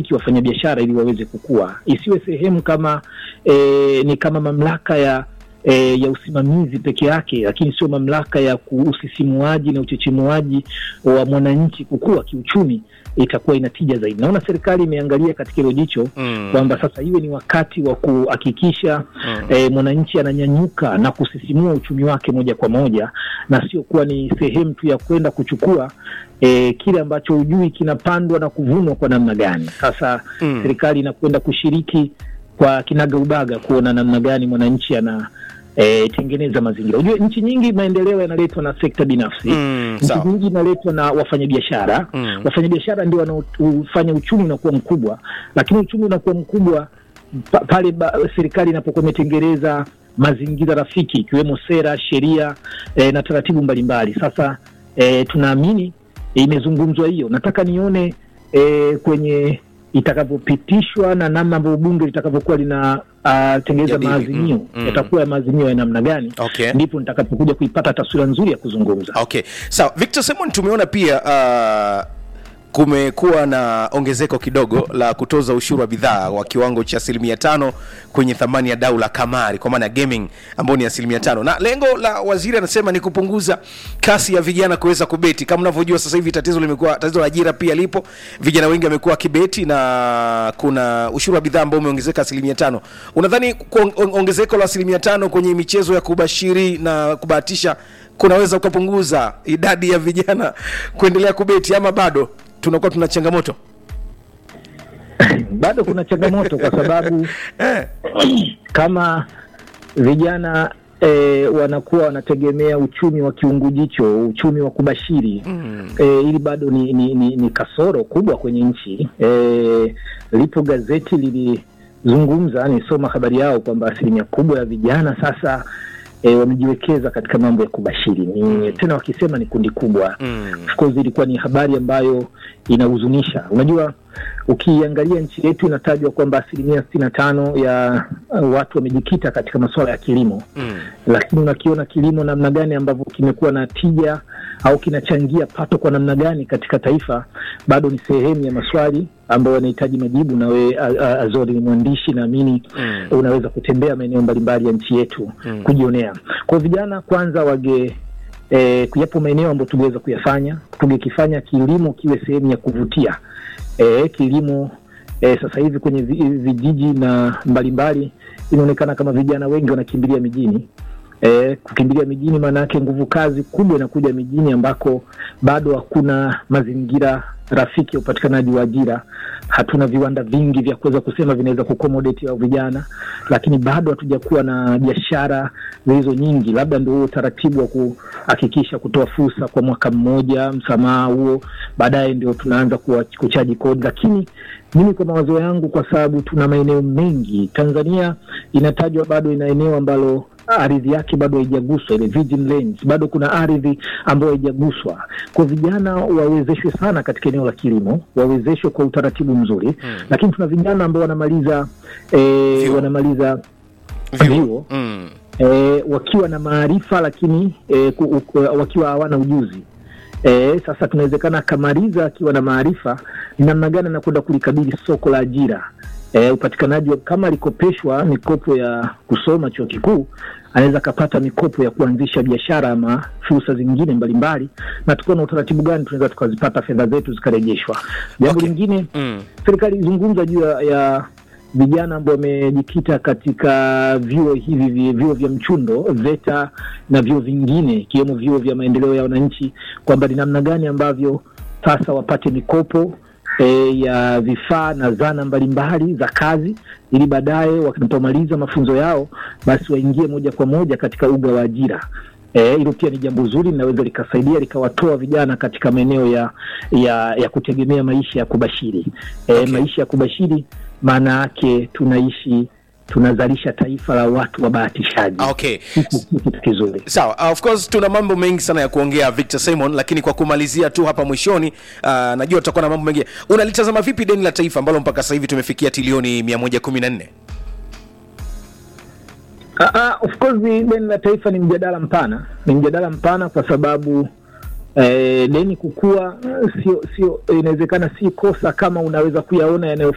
kushiriki wafanyabiashara ili waweze kukua, isiwe sehemu kama e, ni kama mamlaka ya e, ya usimamizi peke yake, lakini sio mamlaka ya usisimuaji na uchechemuaji wa mwananchi kukua kiuchumi, itakuwa ina tija zaidi. Naona serikali imeangalia katika hilo jicho Mm. kwamba sasa iwe ni wakati wa kuhakikisha Mm. e, mwananchi ananyanyuka na kusisimua uchumi wake moja kwa moja, na sio kuwa ni sehemu tu ya kwenda kuchukua e, kile ambacho hujui kinapandwa na kuvunwa kwa namna gani. Sasa Mm. serikali inakwenda kushiriki kwa kinaga ubaga kuona namna gani mwananchi ana e, tengeneza mazingira. Ujue nchi nyingi maendeleo yanaletwa na sekta binafsi Mm, nchi sawa. nyingi inaletwa na wafanyabiashara Mm. wafanyabiashara ndio wanaofanya uchumi unakuwa mkubwa, lakini uchumi unakuwa mkubwa pa, pale ba, serikali inapokuwa imetengeneza mazingira rafiki ikiwemo sera, sheria eh, na taratibu mbalimbali. Sasa eh, tunaamini eh, imezungumzwa hiyo. Nataka nione eh, kwenye itakavyopitishwa na namna ambavyo bunge litakavyokuwa lina uh, tengeneza Jadili, maazimio mm, mm. yatakuwa ya maazimio ya namna gani, Okay. ndipo nitakapokuja kuipata taswira nzuri ya kuzungumza. Okay, sawa. Victor Simon, tumeona pia uh, kumekuwa na ongezeko kidogo la kutoza ushuru wa bidhaa wa kiwango cha asilimia tano kwenye thamani ya dau la kamari kwa maana ya gaming ambao ni asilimia tano na lengo la waziri anasema ni kupunguza kasi ya vijana kuweza kubeti. Kama unavyojua sasa hivi tatizo limekuwa tatizo la ajira pia lipo, vijana wengi wamekuwa kibeti na kuna ushuru wa bidhaa ambao umeongezeka asilimia tano. Unadhani kuong- ong- ongezeko la asilimia tano kwenye michezo ya kubashiri na kubahatisha kunaweza kupunguza idadi ya vijana kuendelea kubeti ama bado tunakuwa tuna changamoto bado kuna changamoto kwa sababu eh. kama vijana e, wanakuwa wanategemea uchumi wa kiungujicho, uchumi wa kubashiri mm. e, ili bado ni, ni, ni, ni kasoro kubwa kwenye nchi e, lipo gazeti lilizungumza, nisoma habari yao kwamba asilimia kubwa ya vijana sasa E, wamejiwekeza katika mambo ya kubashiri ni mm. tena wakisema ni kundi kubwa Mm. of course ilikuwa ni habari ambayo inahuzunisha. Unajua, ukiangalia nchi yetu inatajwa kwamba asilimia sitini na tano ya uh, watu wamejikita katika masuala ya kilimo Mm. lakini unakiona kilimo namna gani ambavyo kimekuwa na tija au kinachangia pato kwa namna gani katika taifa, bado ni sehemu ya maswali ambayo yanahitaji majibu. Na we a- a- Azori ni mwandishi, naamini Mm. unaweza kutembea maeneo mbalimbali ya nchi yetu Mm. kujionea. Kwa hiyo vijana kwanza wage E, yapo maeneo ambayo tungeweza kuyafanya, tungekifanya kilimo kiwe sehemu ya kuvutia e, kilimo e, sasa hivi kwenye vi- vijiji na mbalimbali inaonekana kama vijana wengi wanakimbilia mijini. E, kukimbilia mijini maana yake nguvu kazi kubwa inakuja mijini ambako bado hakuna mazingira rafiki ya upatikanaji wa ajira. Hatuna viwanda vingi vya kuweza kusema vinaweza kuaccommodate hao vijana, lakini bado hatujakuwa na biashara zilizo nyingi. Labda ndio huo utaratibu wa kuhakikisha kutoa fursa kwa mwaka mmoja, msamaha huo, baadaye ndio tunaanza kuwa- kuchaji kodi. Lakini mimi kwa mawazo yangu, kwa sababu tuna maeneo mengi, Tanzania inatajwa bado ina eneo ambalo ardhi yake bado haijaguswa, ile virgin lands, bado kuna ardhi ambayo haijaguswa. Kwa vijana wawezeshwe sana katika eneo la kilimo, wawezeshwe kwa utaratibu mzuri Mm. lakini tuna vijana ambao wanamaliza eh, Vyuo. wanamaliza Vyuo. Vyuo. Mm. e, wakiwa na maarifa lakini e, ku, ku, wakiwa hawana ujuzi e, sasa tunawezekana akamaliza akiwa na maarifa ni namna gani anakwenda kulikabili soko la ajira e, upatikanaji wa kama alikopeshwa mikopo ya kusoma chuo kikuu anaweza akapata mikopo ya kuanzisha biashara ama fursa zingine mbalimbali na tukiwa na utaratibu gani tunaweza tukazipata fedha zetu zikarejeshwa jambo Okay. lingine Mm. serikali ilizungumza juu ya- ya vijana ambao wamejikita katika vyuo hivi vi- vyuo vya mchundo VETA na vyuo vingine ikiwemo vyuo vya maendeleo ya wananchi, kwamba ni namna gani ambavyo sasa wapate mikopo e, ya vifaa na zana mbalimbali za kazi, ili baadaye wanapomaliza mafunzo yao basi waingie moja kwa moja katika uga wa ajira. Eh, hilo pia ni jambo zuri, linaweza likasaidia likawatoa vijana katika maeneo ya, ya ya kutegemea maisha ya kubashiri. Eh, Okay. Maisha ya kubashiri maana yake tunaishi tunazalisha taifa la watu wabahatishaji. Okay. Hiki si kitu kizuri. Sawa, uh, of course tuna mambo mengi sana ya kuongea Victor Simon, lakini kwa kumalizia tu hapa mwishoni, uh, najua tutakuwa na mambo mengi. Unalitazama vipi deni la taifa ambalo mpaka sasa hivi tumefikia trilioni 114? Ah, ah, of course deni la taifa ni mjadala mpana, ni mjadala mpana kwa sababu eh, deni kukua eh, sio sio, inawezekana si kosa kama unaweza kuyaona yanayo